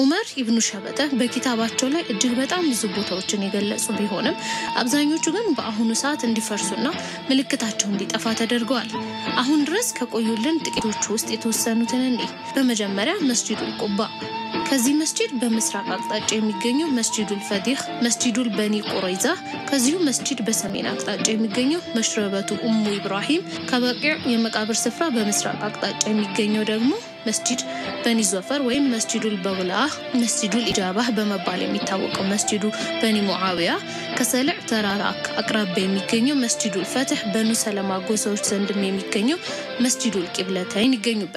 ዑመር ኢብኑ ሸበተ በኪታባቸው ላይ እጅግ በጣም ብዙ ቦታዎችን የገለጹ ቢሆንም አብዛኞቹ ግን በአሁኑ ሰዓት እንዲፈርሱና ምልክታቸው እንዲጠፋ ተደርገዋል። አሁን ድረስ ከቆዩልን ጥቂቶቹ ውስጥ የተወሰኑትን እኔ በመጀመሪያ መስጂዱል ቁባ ከዚህ መስጂድ በምስራቅ አቅጣጫ የሚገኘው መስጂዱል ፈዲህ፣ መስጂዱል በኒ ቁረይዛ፣ ከዚሁ መስጂድ በሰሜን አቅጣጫ የሚገኘው መሽረበቱ ኡሙ ኢብራሂም፣ ከበቂዕ የመቃብር ስፍራ በምስራቅ አቅጣጫ የሚገኘው ደግሞ መስጂድ በኒ ዞፈር ወይም መስጂዱል በውላህ፣ መስጂዱል ኢጃባህ በመባል የሚታወቀው መስጂዱ በኒ ሙዓዊያ፣ ከሰልዕ ተራራ አቅራቢያ የሚገኘው መስጂዱል ፈትሕ፣ በኑ ሰለማ ጎሳዎች ዘንድም የሚገኘው መስጂዱል ቂብለተይን ይገኙበታል።